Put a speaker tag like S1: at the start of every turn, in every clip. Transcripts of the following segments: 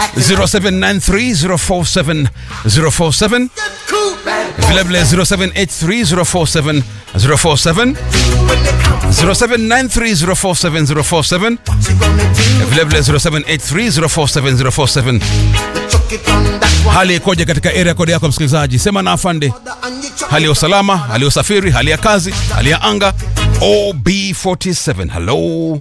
S1: 0793047047 vilevile 0783047047 0793047047 vilevile 0783047047 hali ikoje katika area kodi yako msikilizaji sema na afande hali ya usalama hali ya usafiri hali ya kazi hali ya anga ob47 halo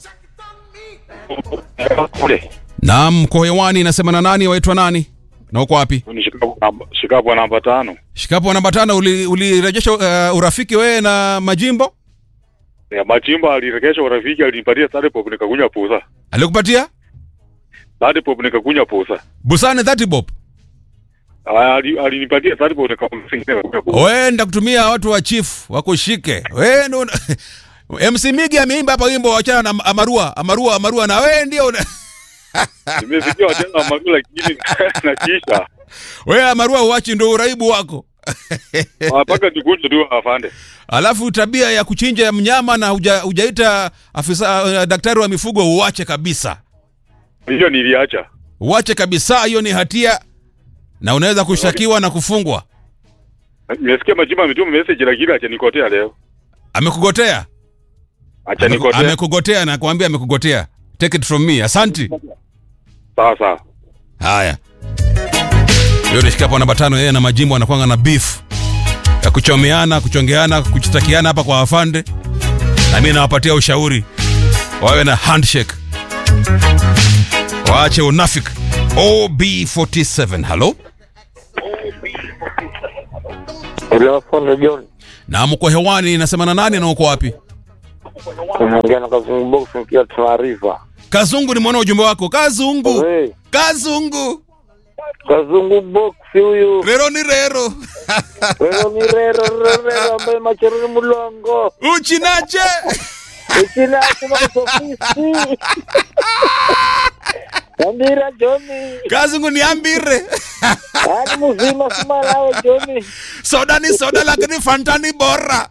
S2: Kule.
S1: naam mko hewani nasema na nani waitwa nani na uko wapi
S2: Ni Shikapo namba- Shikapo namba tano.
S1: shikapo namba tano uli- ulirejesha uh, urafiki wewe na majimbo
S2: Ya Machimba alirekesha urafiki alinipatia third pop nikakunywa pusa.
S1: alikupatia
S2: Third pop nikakunywa pusa.
S1: busani 30 bob
S2: Ah, ali- Alinipatia third pop nikakunywa pusa.
S1: wewe ndakutumia watu wa chief wakushike wewe ndo una- MC Migi ameimba hapa wimbo wachana na Amarua Amarua Amarua na wewe ndio una...
S2: Nimesikia wachana magu lakini na kisha.
S1: wewe Amarua uachi ndo uraibu wako
S2: Ah, Mpaka nikunje tu afande.
S1: alafu tabia ya kuchinja mnyama na huja, hujaita afisa uh, daktari wa mifugo uache kabisa
S2: Hiyo niliacha.
S1: uache kabisa hiyo ni hatia na unaweza kushtakiwa na kufungwa
S2: Nimesikia Machimba ametuma message lakini acha nikotea leo.
S1: amekugotea
S2: Acha
S1: Ameku-
S2: nikotea.
S1: amekugotea na kuambia amekugotea take it from me asanti
S2: Sawa sawa.
S1: haya hiyo ni shikapo namba tano yeye na majimbo anakwanga na beef ya kuchomeana kuchongeana kuchitakiana hapa kwa afande na mimi nawapatia ushauri wawe na handshake waache unafik ob47 halo
S3: Telefono John,
S1: na mko hewani nasema na nani na uko wapi
S3: unaongea na Kazungu Box nikiwa taarifa.
S1: kazungu ni mwana ujumbe wako kazungu
S3: Hey,
S1: kazungu
S3: Kazungu Box huyu
S1: rero ni rero
S3: rero ni rero rero rero ambaye machero ni mulongo
S1: uchinache
S3: ikina kuma kusofisi Ambira Joni
S1: kazungu niambire
S3: ani mzima simalawe Joni
S1: soda ni soda lakini fanta ni bora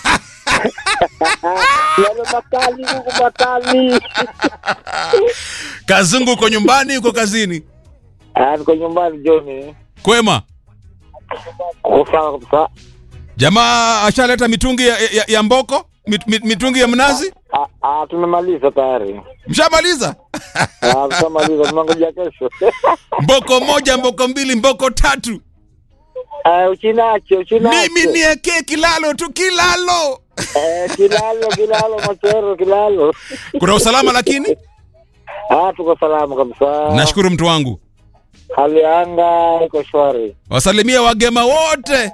S3: yale makali huku makali
S1: kazungu uko nyumbani uko kazini
S3: Ah, niko nyumbani Joni
S1: kwema
S3: Uko sawa kabisa
S1: jamaa ashaleta mitungi ya, ya, ya mboko mit, mit, mitungi ya mnazi
S3: Ah, ah, tumemaliza tayari
S1: mshamaliza
S3: Ah, tushamaliza tunangoja kesho
S1: mboko moja mboko mbili mboko tatu
S3: Ah, uchinache uchinache
S1: mimi niekee kilalo tu kilalo
S3: Eh, kilalo kilalo machero kilalo
S1: kuna usalama lakini
S3: ah tuko salama kabisa
S1: nashukuru mtu wangu
S3: hali ya anga iko shwari
S1: wasalimia wagema wote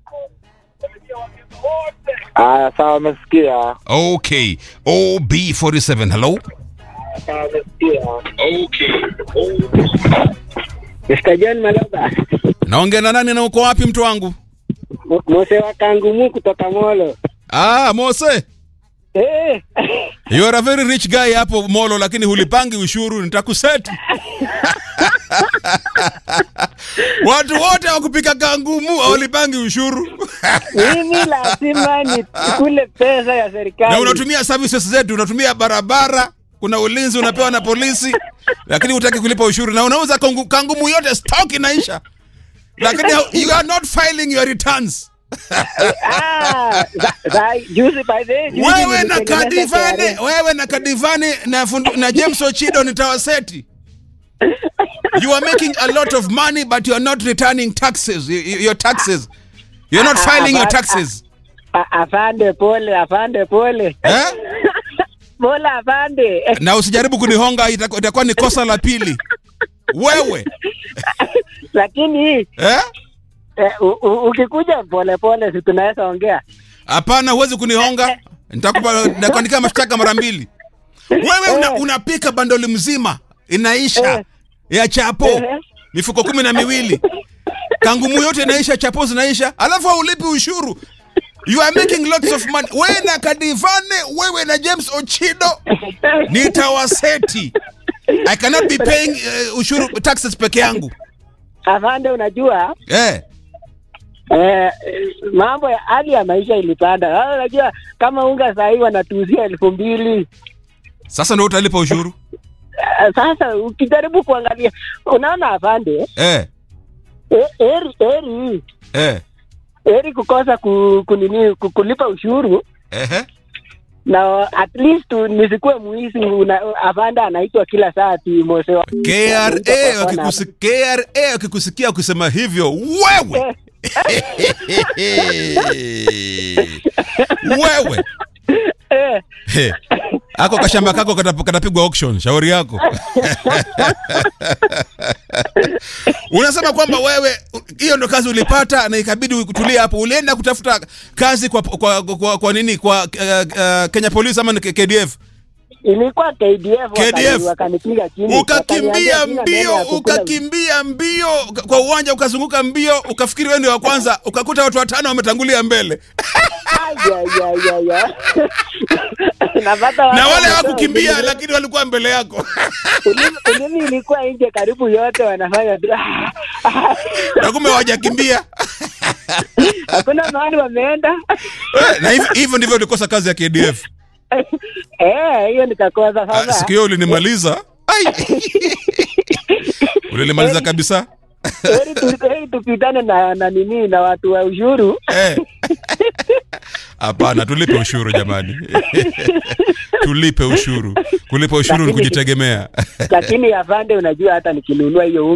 S3: aya sawa wamesikia
S1: okay ob47 hello
S4: Mr. John Maloba,
S1: naongea na nani na uko wapi mtu wangu
S4: Mo- Mose wa Kangumu kutoka Molo.
S1: ah mose
S4: Eh,
S1: you are a very rich guy hapo molo lakini hulipangi ushuru nitakuseti watu wote wakupika kangumu hawalipangi ushuru
S4: mimi lazima nikule pesa ya
S1: na
S4: serikali.
S1: unatumia services zetu unatumia barabara kuna ulinzi unapewa na polisi lakini hutaki kulipa ushuru na unauza kangu, kangumu yote stock inaisha lakini you are not filing your returns
S4: Ah, za- za- juzi by the way, juzi
S1: wewe na
S4: nilitengeneza
S1: kadivane
S4: KRA.
S1: wewe na kadivane na, fundu, na james ochido nitawaseti you are making a lot of money but you are not returning taxes y- y- your taxes you're not
S4: Ah,
S1: filing your
S4: but-
S1: taxes
S4: A- Afande pole, afande pole.
S1: eh?
S4: Pole afande.
S1: na usijaribu kunihonga itaku- itakuwa ni kosa la pili wewe
S4: Lakini
S1: eh?
S4: eh, u- u- ukikuja pole pole si tunaweza ongea.
S1: hapana huwezi kunihonga nitakupa nitakuandikia mashtaka mara mbili wewe una, unapika bandoli mzima inaisha ya chapo
S4: Eh.
S1: mifuko kumi na miwili kangumu yote inaisha chapo zinaisha alafu haulipi ushuru you are making lots of money wewe na kadivane wewe na james ochido nitawaseti i cannot be paying uh, ushuru taxes peke yangu
S4: Afande unajua
S1: eh.
S4: Eh, mambo ya hali ya maisha ilipanda. Sasa unajua kama unga saa hii wanatuuzia elfu mbili
S1: sasa ndo utalipa ushuru
S4: ah, sasa ukijaribu kuangalia unaona afande
S1: eh,
S4: eh, heri heri
S1: eh,
S4: heri kukosa ku, kunini ku- kulipa ushuru
S1: ehe.
S4: na at least nisikuwe muizi una, afande anaitwa kila saa ati mose wa
S1: KRA
S4: Anaitwa kwa
S1: wakikusi- KRA wakikusikia kusema hivyo wewe wewe
S4: Eh,
S1: He. ako kashamba kako katap- katapigwa auction shauri yako unasema kwamba wewe hiyo ndo kazi ulipata na ikabidi kutulia hapo ulienda kutafuta kazi kwa, kwa, kwa, kwa, kwa nini kwa uh, uh, kenya police ama ni K- kdf
S4: ilikuwa KDF,
S1: KDF.
S4: wakani- wakanipiga chini
S1: ukakimbia
S4: wakaniambia sina
S1: mbio
S4: neno ya kukula-
S1: ukakimbia mbio kwa uwanja ukazunguka mbio ukafikiri wewe ndio wa kwanza ukakuta watu watano wametangulia mbele
S4: Ai, ai, ai, ai, ai. Napata watu
S1: na wale
S4: wametoa
S1: hawakukimbia
S4: ulimi-
S1: lakini walikuwa mbele yako
S4: ulimi- ulimi ilikuwa nje karibu yote wanafanya tu.
S1: na kumbe hawajakimbia
S4: hakuna mahali wameenda
S1: Eh, na hivi- hivyo ndivyo ulikosa kazi ya KDF.
S4: Eh, hiyo nikakosa
S1: Ah,
S4: sasa
S1: Siku hiyo ulinimaliza. Ai. Ulinimaliza kabisa.
S4: heri tu- heri tupitane na na nini na watu wa ushuru
S1: Eh. Hapana, tulipe ushuru jamani. tulipe ushuru. Kulipa ushuru ni
S4: Lakini-
S1: kujitegemea.
S4: lakini afande unajua hata nikinunua hiyo